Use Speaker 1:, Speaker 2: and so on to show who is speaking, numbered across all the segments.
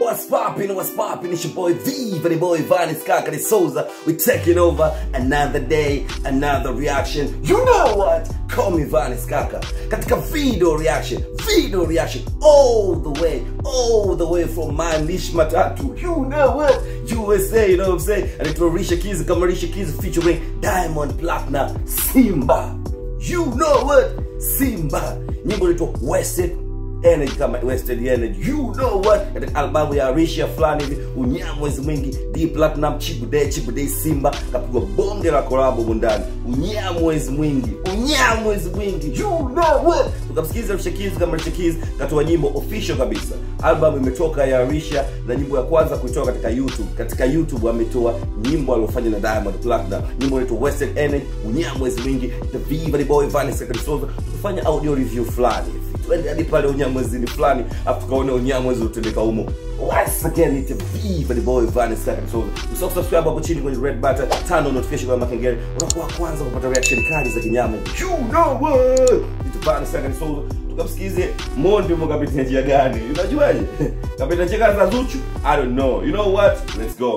Speaker 1: What's poppin', what's poppin'? It's your boy Viva, the boy Vanis Kakari Souza. We're taking over another day, another reaction. You know what? Call me Vanis Kaka. Katika video reaction, video reaction, all the way, all the way from my Nish Matatu. You know what? USA, you know what I'm saying? And it's Risha Keys, kama Risha Keys featuring Diamond Platinum, Simba. You know what? Simba. Nyimbo inaitwa Wasted energy kama wasted energy you know what katika albamu ya Arisha fulani hivi unyamwezi mwingi D Platinum Chibude Chibude Simba kapigwa bonge la kolabo mundani unyamwezi mwingi unyamwezi mwingi you know what tukamsikiliza Arisha Keys kama Arisha Keys katoa nyimbo official kabisa albamu imetoka ya Arisha na nyimbo ya kwanza kuitoa katika YouTube katika YouTube ametoa nyimbo aliyofanya na Diamond Platinum nyimbo inaitwa Wasted Energy unyamwezi mwingi the Viva the boy Vanessa Kadisoza tukafanya audio review fulani hivi twende hadi pale unyamwezini fulani afu tukaone unyamwezi utendeka humo once again it's Viva the boy Vanessa Kadisoza usisahau kusubscribe hapo chini kwenye red button tano notification kwa makengele unakuwa kwanza kupata reaction kali za kinyama you know what it's Vanessa Kadisoza tukamsikize Mondi mo kapita njia gani unajuaje kapita njia gani za Zuchu I don't know you know what let's go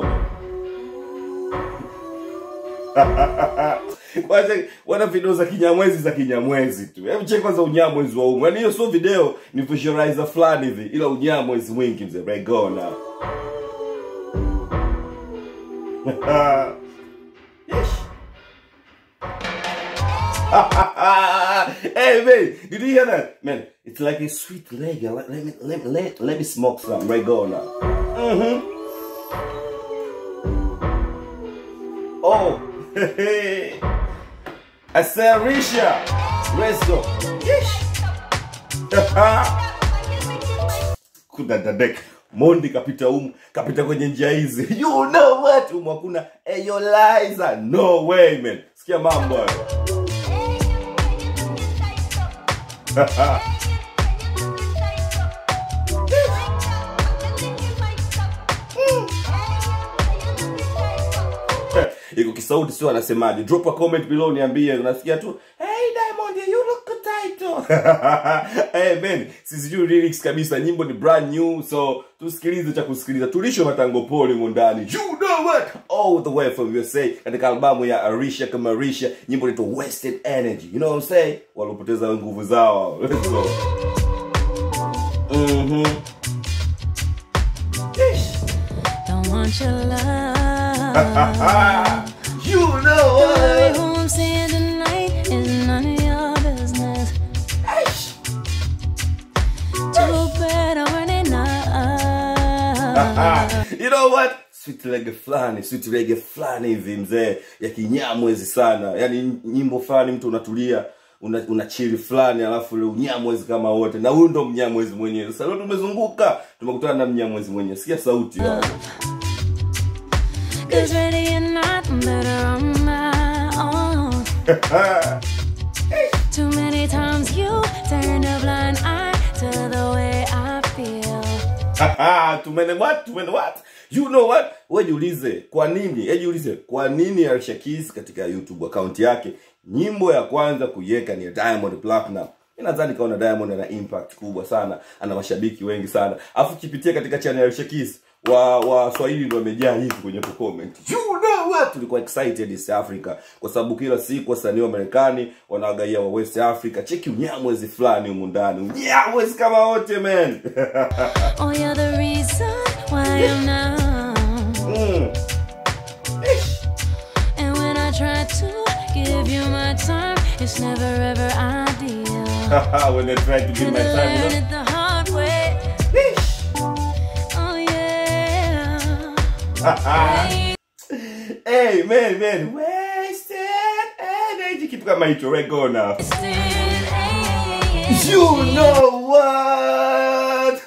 Speaker 1: kwanza wana video za kinyamwezi za kinyamwezi tu hebu check kwanza unyamwezi wa umu yaani hiyo sio video ni visualizer fulani hivi ila unyamwezi mwingi mzee regona hey man, did you hear that? Man, it's like a sweet leg. Let, let me let, me- let, let me smoke some regona. Mm-hmm. Oh, I said Risha. Let's go. Yeesh. kudadadek mondi kapita umu kapita kwenye njia hizi you know what umu hakuna eyoliza no way man sikia mambo hayo iko kisauti sio anasemaje drop a comment below niambie unasikia tu hey diamond you look title hey man sisijui lyrics kabisa nyimbo ni brand new so tusikilize cha kusikiliza tulisho matango pole mundani you know what all the way from USA katika albamu ya Arisha kama Arisha nyimbo inaitwa Wasted Energy you know what I'm saying walopoteza nguvu zao let's go mhm Ish.
Speaker 2: Don't want your love.
Speaker 1: you know
Speaker 2: Baby,
Speaker 1: what
Speaker 2: who I'm seeing tonight is none of your business.
Speaker 1: Ish.
Speaker 2: Too bad I'm running out.
Speaker 1: you know what sweet reggae fulani sweet reggae fulani hivi mzee ya kinyamwezi sana yani nyimbo fulani mtu unatulia una, una chili fulani alafu ule unyamwezi kama wote na huyu ndo mnyamwezi mwenyewe sasa leo tumezunguka tumekutana na mnyamwezi mwenyewe sikia sauti ya
Speaker 2: Cause ready or not, I'm better on my own. Too many times you turned a blind eye to the way I feel.
Speaker 1: tumene what tumene what you know what we jiulize kwa nini eh jiulize kwa nini Alicia Keys katika YouTube account yake nyimbo ya kwanza kuiweka ni ya Diamond Platinum Mimi nadhani kaona Diamond ana impact kubwa sana ana mashabiki wengi sana afu kipitia katika channel ya Alicia Keys wa wa Swahili ndio wamejaa hivi kwenye ku comment you know what tulikuwa excited East Africa kwa sababu kila siku wasanii wa Marekani wanawagaia wa West Africa cheki unyamwezi fulani humu ndani unyamwezi kama wote man
Speaker 2: Oh, you're the reason why I'm numb.
Speaker 1: mm. Ish.
Speaker 2: And when I try to give you my time, it's never ever ideal.
Speaker 1: when they try to give
Speaker 2: And
Speaker 1: my
Speaker 2: I
Speaker 1: time,
Speaker 2: learned
Speaker 1: you know.
Speaker 2: it the hard way.
Speaker 1: Ish.
Speaker 2: Oh, yeah.
Speaker 1: hey, man, man, wasted energy. Kitu kama hicho, regona.
Speaker 2: Wasted energy.
Speaker 1: You know what?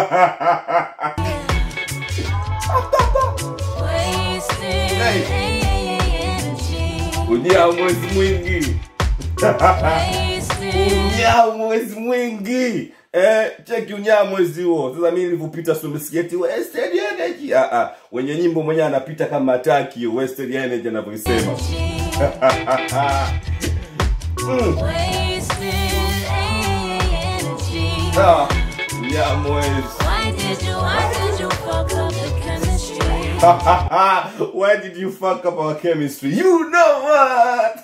Speaker 2: Wasted
Speaker 1: Hey.
Speaker 2: energy.
Speaker 1: Unyao mwezi mwingi.
Speaker 2: Wasted.
Speaker 1: Unyao mwezi mwingi. Eh, cheki unyao mwezi huo. Sasa mimi nilivyopita sumisikieti wasted energy. Ah ah, wenye nyimbo mwenyewe anapita kama ataki wasted energy anavyosema. mm.
Speaker 2: Wasted energy.
Speaker 1: Ah, unyao mwezi.
Speaker 2: Why did did you, why did you fuck up the chemistry?
Speaker 1: Why did you fuck up our chemistry? You know what?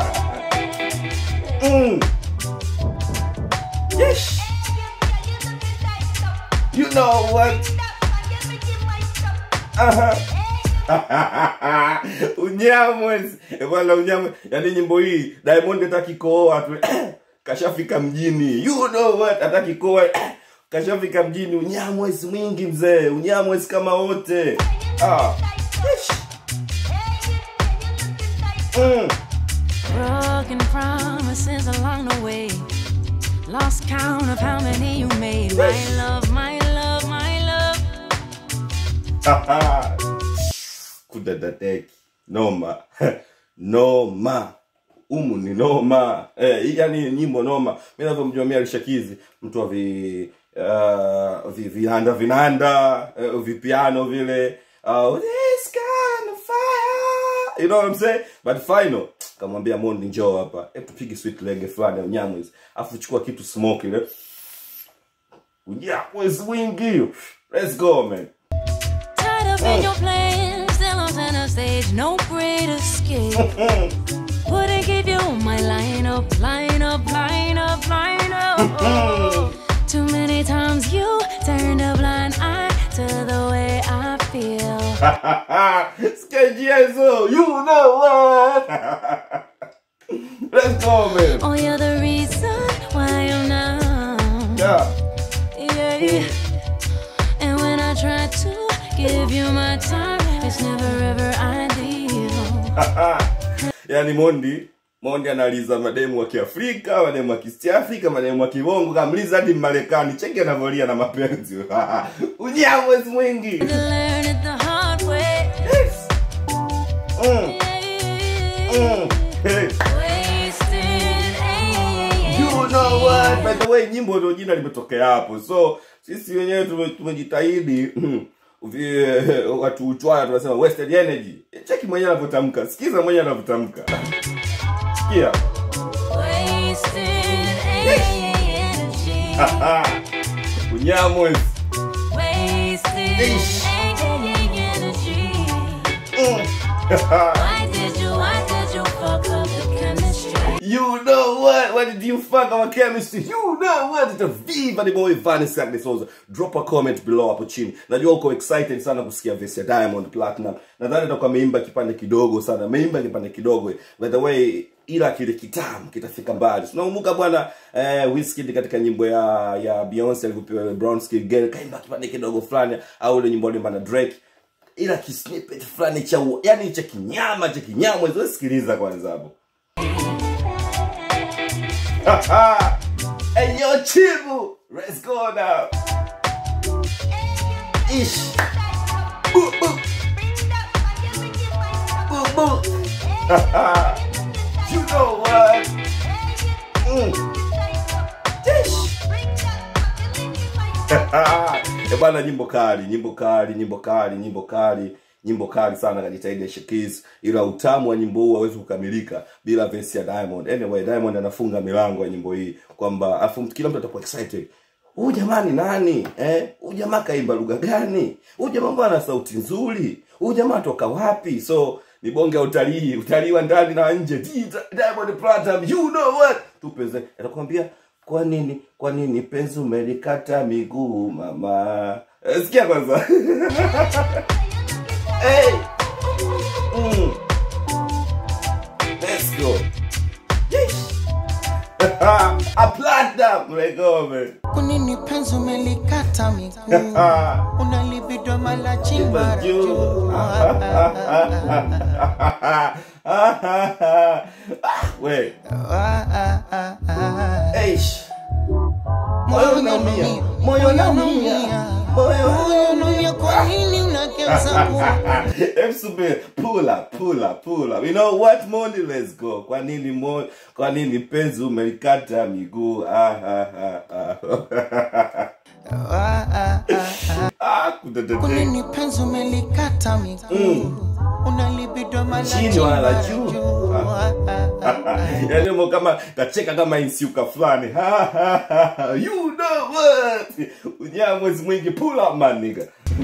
Speaker 1: mm. Yes. You know what? Aha. unyamwezi Eh, bwana unyamwe yani nyimbo hii diamond hataki kooa tu kashafika mjini you know what hataki kooa kashafika mjini unyamwezi mwingi mzee unyamwezi kama wote ah. Ish. Mm.
Speaker 2: Broken promises along the way. Lost count of how many you made. My love, my love, my love.
Speaker 1: kudadadeki noma noma umu ni noma eh, hii yani nyimbo noma mi navyomjua mi alishakizi mtu wa vi uh, vi- vinanda vinanda uh, vipiano vile uh, this kind of fire you know what I'm saying but final kamwambia Mondi njoo hapa hebu tupige sweet lege fulani ya unyamwezi afu chukua kitu smoke ile unyamwezi mwingi let's go man
Speaker 2: Tied up in your plans, still on center stage, no great escape. Wouldn't give you my line up, line up, line up, line up. Too many times you turned a blind eye to the way I feel.
Speaker 1: Skagiezo, you know what? Let's go, man.
Speaker 2: Oh, you're the reason why I'm numb.
Speaker 1: Yeah.
Speaker 2: Yeah. And when I try to give you my time, it's never ever ideal.
Speaker 1: yaani Mondi Mondi analiza mademu wa Kiafrika, mademu wa East Africa, mademu wa Kibongo, kamliza hadi Marekani. Cheki anavyolia na mapenzi. Unyamwezi mwingi.
Speaker 2: To learn it the hard way.
Speaker 1: Yes. Mm, mm. Hey.
Speaker 2: Wasted
Speaker 1: You know what? By the way, nyimbo ndio jina limetokea hapo. So sisi wenyewe tume- tumejitahidi vi- watu uchwaya tunasema wasted energy. Cheki mwenyewe anavyotamka. Sikiza mwenyewe anavyotamka. Sikia.
Speaker 2: Wasted energy.
Speaker 1: Unyamwezi.
Speaker 2: Wasted
Speaker 1: Ish.
Speaker 2: energy.
Speaker 1: Mm.
Speaker 2: Why did you, why did you fuck up the chemistry?
Speaker 1: You know what? What did you fuck our chemistry? You know what? It's a Viva the boy Vanessa Agnes Souza. Drop a comment below hapo chini. Najua uko excited sana kusikia verse ya Diamond Platinum. Nadhani atakuwa ameimba kipande kidogo sana. Ameimba kipande kidogo. By the way, ila kile kitamu kitafika mbali. Tunakumbuka bwana eh, Wizkid katika nyimbo ya ya Beyonce alivyopewa Brown Skin Girl kaimba kipande kidogo fulani au ile nyimbo aliimba na Drake ila kisnippet fulani cha u- yani cha kinyama cha kinyama hizo sikiliza kwanza hapo hey yo chibu let's go now ish boo boo boo boo you know what mm. ish Eh, bwana nyimbo kali nyimbo kali nyimbo kali nyimbo kali nyimbo kali sana kajitahidi Alicia Keys ila utamu wa nyimbo huu hawezi kukamilika bila verse ya Diamond anyway Diamond anafunga milango ya nyimbo hii kwamba afu kila mtu atakuwa excited huyu jamani nani eh huyu jamaa kaimba lugha gani huyu jamaa mbona ana sauti nzuri huyu jamaa toka wapi so ni bonge ya utalii utalii wa ndani na nje Di- Diamond Platinum you know what tupeze atakwambia kwa nini kwa nini penzi umelikata miguu mama Eh, sikia kwanza hey. mm. let's go Yeesh. a platinum let go man
Speaker 3: kunini penzi umelikata miguu unalibidwa mala chimba juu
Speaker 1: we
Speaker 3: Ah, ah, ah, ah.
Speaker 1: eish
Speaker 3: Moyo
Speaker 1: Moyo unaumia,
Speaker 3: unaumia,
Speaker 1: moyo unaumia, moyo
Speaker 3: moyo unaumia, kwa nini unageuza kuwa
Speaker 1: Hebu subiri. pull up, pull up, pull up. You know what, Mondi, let's go. Kwa nini mo, kwa nini penzi umelikata miguu? Ah, ah, ah, ah.
Speaker 3: Ah, ah, ah, ah.
Speaker 1: ah, kudadadek.
Speaker 3: kunini penzi umelikata miguu unalibidwa mala
Speaker 1: Chini wala
Speaker 3: chimba
Speaker 1: juu.
Speaker 3: juu Ah, ah, ah, ah.
Speaker 1: yani mo kama kacheka kama insiuka fulani Ha, ha, ha, ha. you know what unyamwezi mwingi pull up man nigga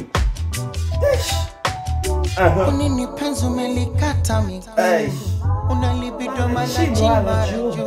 Speaker 1: Aha.
Speaker 3: Unini penzi umelikata miguu
Speaker 1: Hey.
Speaker 3: unalibidwa mara
Speaker 1: Chini
Speaker 3: chini
Speaker 1: wala
Speaker 3: mara
Speaker 1: juu.
Speaker 3: juu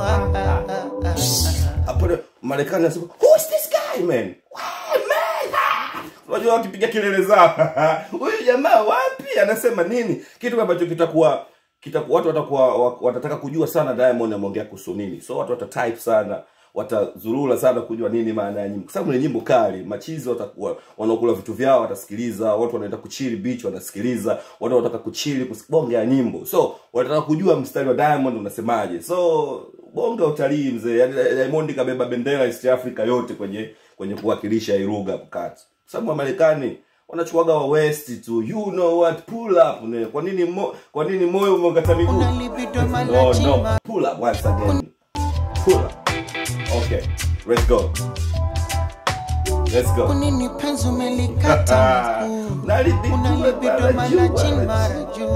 Speaker 1: hapo marekani anasema who is this guy man Wow, man Ah! unajua wakipiga kelele zao huyu jamaa wapi anasema nini kitu ambacho kitakuwa kitakuwa watu watakuwa wa- watataka kujua sana diamond ameongea kuhusu nini so watu watatype sana watazurura sana kujua nini maana ya nyimbo kwa sababu ni nyimbo kali machizi watakuwa wanaokula vitu vyao watasikiliza watu wanaenda kuchili beach wanasikiliza watu wanataka kuchili kus- bonge ya nyimbo so wanataka kujua mstari wa diamond unasemaje so bonge wa utalii mzee yani diamond kabeba bendera east africa yote kwenye kwenye kuwakilisha hii lugha hapo kati kwa sababu wamarekani wanachukuaga wa west tu you know what pull up ne. kwa nini mo, kwa nini moyo umeongata miguu
Speaker 3: unalibidwa mara
Speaker 1: no
Speaker 3: chini
Speaker 1: no
Speaker 3: mara
Speaker 1: pull up once again pull up okay let's go let's go
Speaker 3: Unini penzi umelikata miguu
Speaker 1: Unalibidwa
Speaker 3: unalibidwa
Speaker 1: mara
Speaker 3: mara
Speaker 1: juu,
Speaker 3: chini
Speaker 1: mara
Speaker 3: mara juu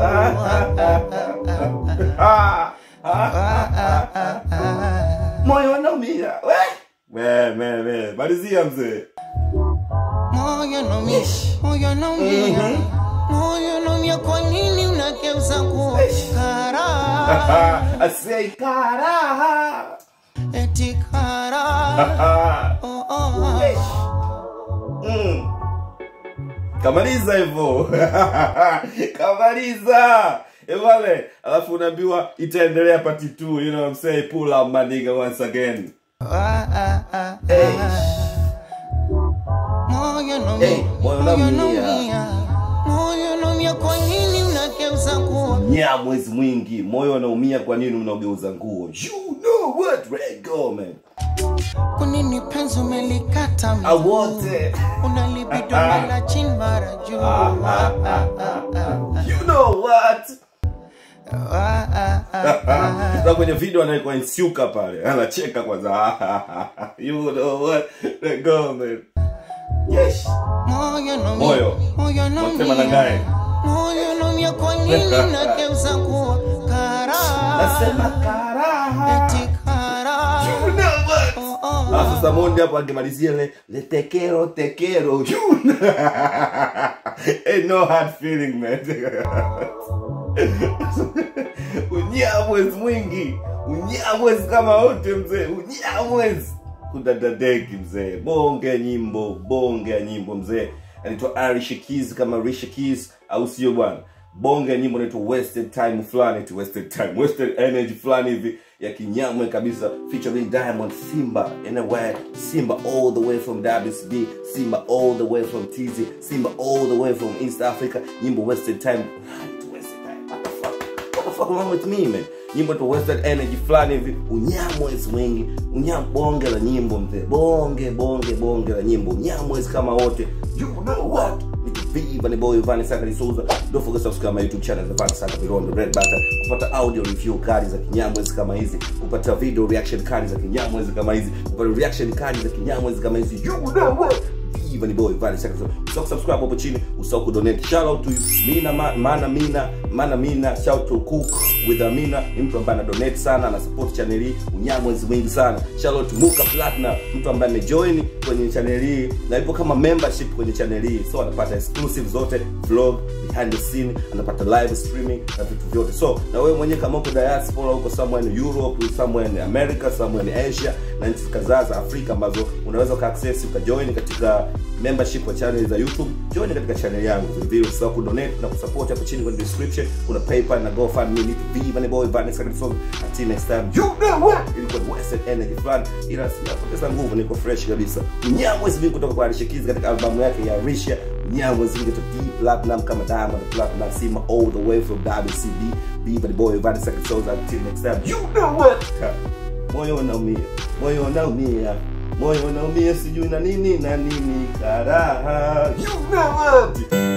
Speaker 1: Ah, ah, moyo unaumia we we we we malizia mzee
Speaker 3: moyo naumia moyo naumia moyo naumia kwa nini unageuza kuwa kara
Speaker 1: asei karaha
Speaker 3: eti kara oh, oh.
Speaker 1: Mm. kamaliza hivyo kamaliza evale alafu unaambiwa itaendelea pati 2 you know what I'm saying pull up my nigga once again
Speaker 3: Ah, ah, ah,
Speaker 1: Hey.
Speaker 3: moyo naumia
Speaker 1: Hey, moyo
Speaker 3: moyo
Speaker 1: naumia.
Speaker 3: naumia moyo naumia kwa nini unageuza kuwa
Speaker 1: nya mwezi mwingi moyo unaumia kwa nini unaogeuza nguo you know what Red go man
Speaker 3: kwa nini penzi umelikata miguu
Speaker 1: awote
Speaker 3: unalibidwa mara chini mara juu Ah, ah, ah,
Speaker 1: you know what
Speaker 3: ah, ah, ah.
Speaker 1: na kwenye video anaekwa insiuka pale anacheka kwanza you know what Let go man yes
Speaker 3: moyo naumia
Speaker 1: Moyo.
Speaker 3: moyo
Speaker 1: Wasema na naye.
Speaker 3: naumia moyo naumia kwa nini unageuza kuwa kara
Speaker 1: nasema karaha
Speaker 3: eti kara
Speaker 1: you know what
Speaker 3: oh, oh.
Speaker 1: Ah, sasa mondi hapo akimalizia le le tekero tekero You know. Ain't no hard feeling man unyamwezi mwingi unyamwezi kama wote mzee unyamwezi kudadadeki mzee bonge ya nyimbo bonge ya nyimbo mzee anaitwa Irish Keys kama Rishi Keys au sio bwana bonge ya nyimbo inaitwa wasted time fulani tu wasted time wasted energy fulani hivi ya kinyamwe kabisa featuring Diamond Simba anywhere Simba all the way from WCB Simba all the way from TZ Simba all the way from East Africa nyimbo wasted time wasted time what the fuck what the fuck wrong with me man nyimbo tu wasted energy fulani hivi unyamwezi mwingi unyam bonge la nyimbo mzee bonge bonge bonge la nyimbo unyamwezi kama wote you know what It's Viva ni boy Vani Saka Souza. Don't forget to subscribe my YouTube channel Vani Saka Below on the red button. Kupata audio review kali za kinyamwezi kama hizi, kupata video reaction kali za kinyamwezi kama hizi, kupata reaction kali za kinyamwezi kama hizi. You know what? Viva ni boy Vani Saka Souza. Usisahau subscribe hapo chini, usisahau kudonate. Shout out to you. Mina ma, mana mina, mana mina, shout to Cook with Amina. Ni mtu ambaye ana donate sana, ana support channel hii. Unyamwezi mwingi sana. Shout out to Muka Platinum, mtu ambaye amejoin kwenye channel hii na ipo kama membership kwenye channel hii. So anapata exclusive zote, vlog, behind the scene, anapata live streaming na vitu vyote. So na wewe mwenyewe kama uko diaspora, uko somewhere in Europe, somewhere in America, somewhere in Asia na nchi kadhaa za Afrika ambazo unaweza ukaaccess ukajoin katika membership wa channel za YouTube, join katika channel yangu. Vile vile usisahau kudonate na kusupport hapo chini kwenye description kuna PayPal na GoFundMe. Ni Viva ni boy Vanessa Kadisonga. Until next time, you know what? Ilikuwa ni wasted energy fulani, ila sijapoteza nguvu, niko fresh kabisa. Mnyamwezi vingi kutoka kwa Alicia Keys katika albamu yake ya Risha. Mnyamwezi vingi to deep platinum kama Diamond Platinum, Sima all the way from WCB. Viva ni boy Vanessa Kadisonga. Until next time, you know what? moyo unaumia moyo unaumia moyo unaumia sijui na nini na nini karaha you know what